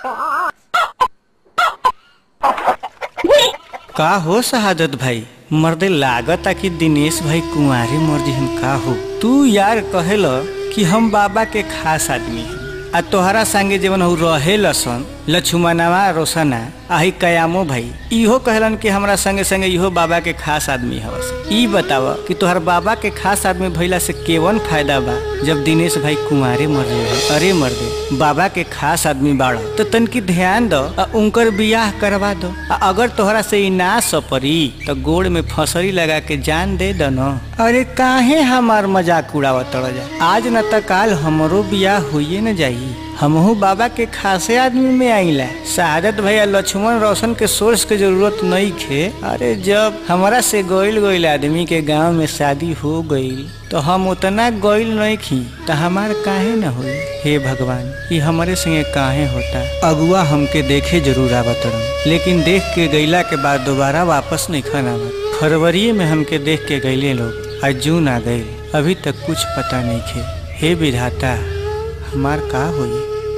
का हो शहादत भाई मर्दे लागता कि दिनेश भाई कुंवारी मर जिहन का हो तू यार कहेल कि हम बाबा के खास आदमी हैं आ तोहरा संगे जीवन हो रहे लसन लक्ष्मणवा रोशना आही कयामो भाई इहो कहलन कि हमरा संगे संगे इहो बाबा के खास आदमी हवस ई बताव कि तोहर बाबा के खास आदमी भइला से केवन फायदा बा जब दिनेश भाई कुंवारे मर रहे अरे मर्दे बाबा के खास आदमी बाड़ तो तनकी ध्यान दो आ उनकर बियाह करवा दो आ अगर तोहरा से ई ना सपरी तो गोड़ में फसरी लगा के जान दे दो न अरे काहे हमार मजाक उड़ावत जा आज न त काल हमरो बियाह होइए न जाई हमहू बाबा के खासे आदमी में आइला शहादत भैया लक्ष्मण रोशन के सोर्स के जरूरत नहीं खे अरे जब हमारा से गोइल गोइल आदमी के गांव में शादी हो गईल तो हम उतना गोइल नहीं खी तो हमार काहे न होई हे भगवान ये हमारे संगे काहे होता अगुआ हमके देखे जरूर आवतरन लेकिन देख के गईला के बाद दोबारा वापस नहीं खाना आवत फरवरी में हमके देख के गईले लोग आज जून आ गई अभी तक कुछ पता नहीं खे हे विधाता हमार का होई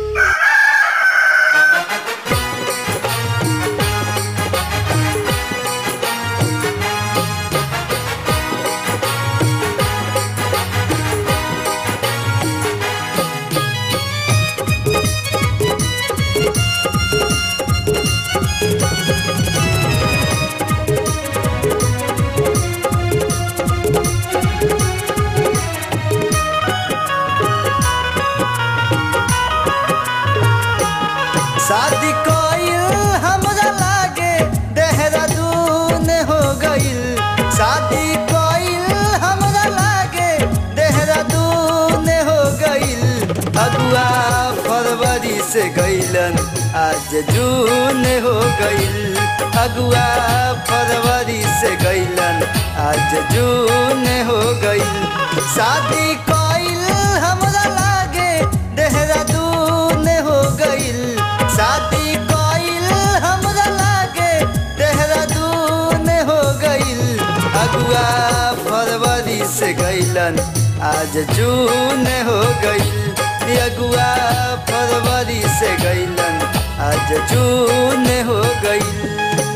शादी कइल हमरा लागे देहरादून हो गइल शादी कइल हमरा लागे देहरादून हो गइल अगुआ फरवरी से गइलन आज जून हो गइल अगुआ फरवरी से गइलन आज जून हो गइल शादी कइल हमरा लागे देहरादून हो गइल शादी कइल हमरा लागे देहरादून हो गइल अगुआ फरवरी से गइलन आज जून हो गइल अगुआ फरवरी से गइलन आज जून हो गइल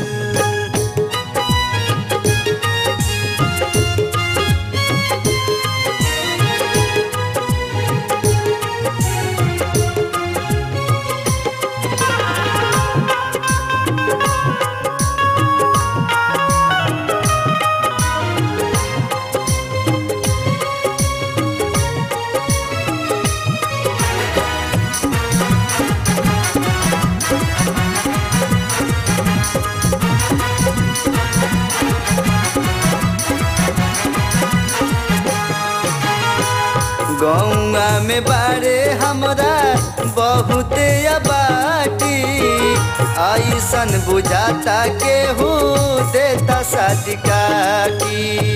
गौआ में बारे हमरा बहुते आबाटी ऐसन बुझाता केहू देता शादी काटी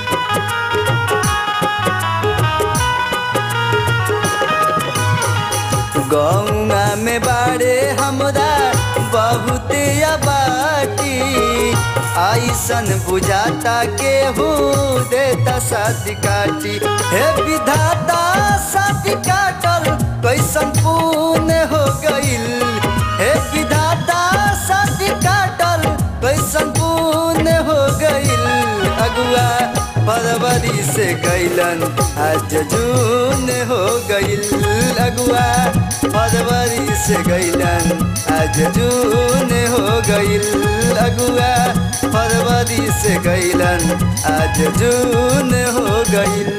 गौआ में बारे हमरा बहुते आबाटी ऐसन बुझाता केहू देता शादी काटी हे विधाता शादी काटल कैसन पुण्य हो गइल हे विधाता शादी काटल कैसन पुण्य हो गइल अगुआ फरवरी से गइलन आज जून हो गइल अगुआ फरवरी से गइलन आज जून हो गइल अगुआ फरवरी से गइलन आज जून हो गइल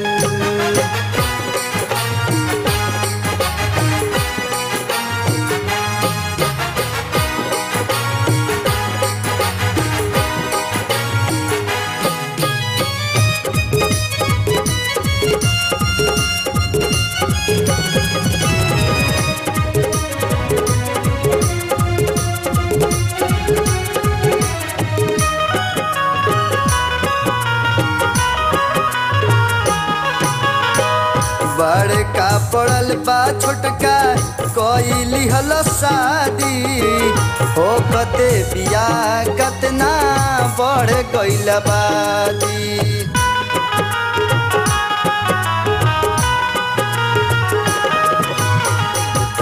बड़का पड़ल बा छोटका कइली हल शादी हो कते बियाह कतना बढ़ गइल बादी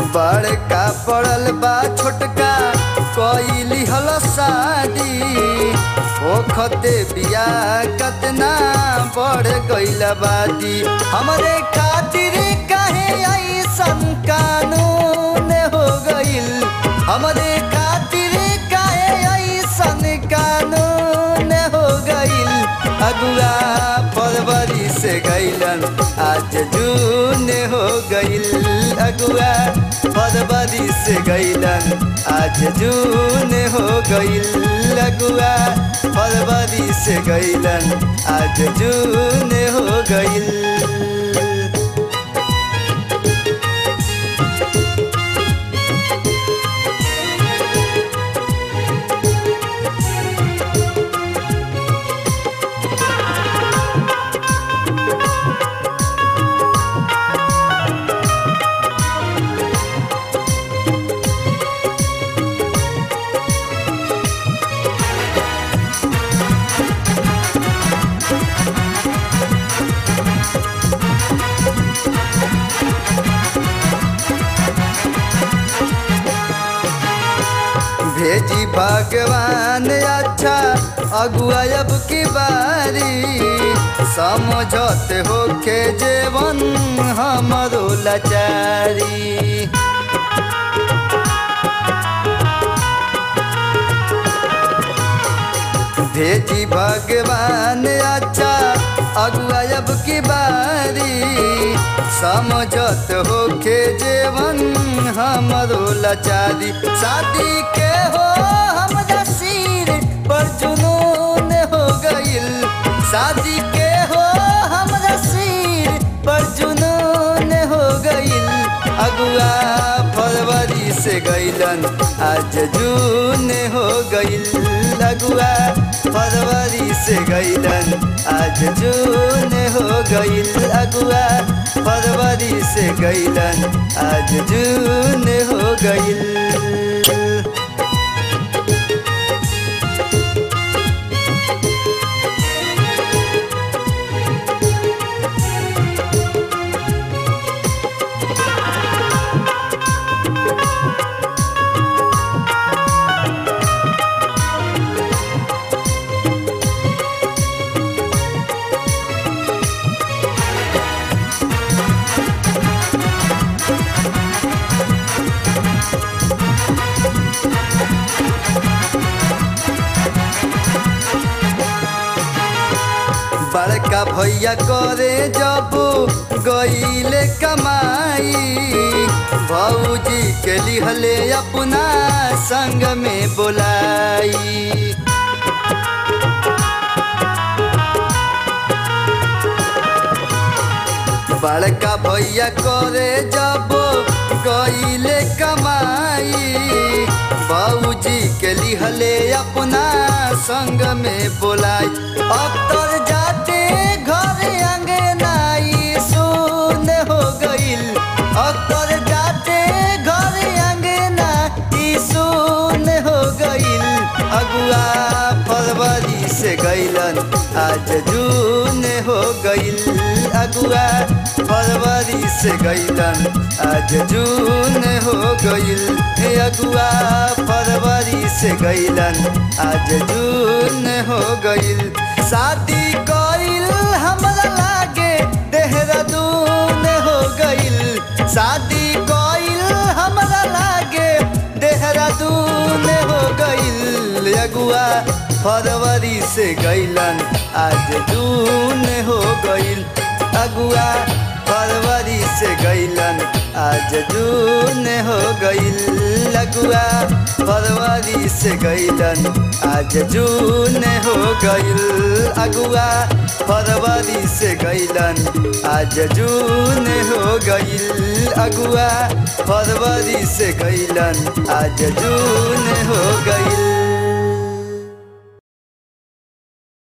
बड़का पड़ल बा छोटका कैली हल शादी ओखते बिया कतना बढ़ गईल बादी हमरे खातिर काहे ऐसन कानून हो गईल हमरे खातिर काहे ऐसन कानून हो गईल अगुआ फरवरी से गईलन आज जून हो गईल अगुआ फरवरी से गईलन आज जून हो गईल अगुआ फरवरी से गईलन आज जून हो गईल भेजी भगवान अच्छा अगुआ अब की बारी समझत होके जेवन हमरो लाचारी भेजी भगवान अच्छा अगुआ अब की बारी समझत होके जेवन हमरो लाचारी शादी के हो हमरा सिर पर जुनून हो गईल शादी के हो हमरा सिर पर जुनून हो गईल अगुआ फरवरी से गईलन आज जून हो गईल अगुआ फरवरी से गईलन आज जून हो गईल अगुआ फरवरी से गईलन आज जून हो गईल बड़का भैया करे जब गईले कमाई भौजी के लिहले अपना संग में बोलाई बड़का भैया करे जब गईले कमाई बाबूजी के लिहले अपना संग में बोलाई अक्तर जाते घर अंगनाई सुन हो गईल अक्तर जाते घर अंगना ई सुन हो गईल अगुआ फरवरी से गईलन आज जून हो गईल अगुआ फरवरी से गईलन आज जून हो गईल हे अगुआ फरवरी से गईलन आज जून हो गईल शादी कईल हमरा लागे देहरादून हो गईल शादी कईल हमरा लागे देहरादून हो गईल अगुआ फरवरी से गईलन आज जून हो गईल अगुआ फरवरी से गईलन आज जून हो गईल अगुआ फरवरी से गईलन आज जून हो गईल अगुआ फरवरी से गईलन आज जून हो गईल अगुआ फरवरी से गईलन आज जून हो गईल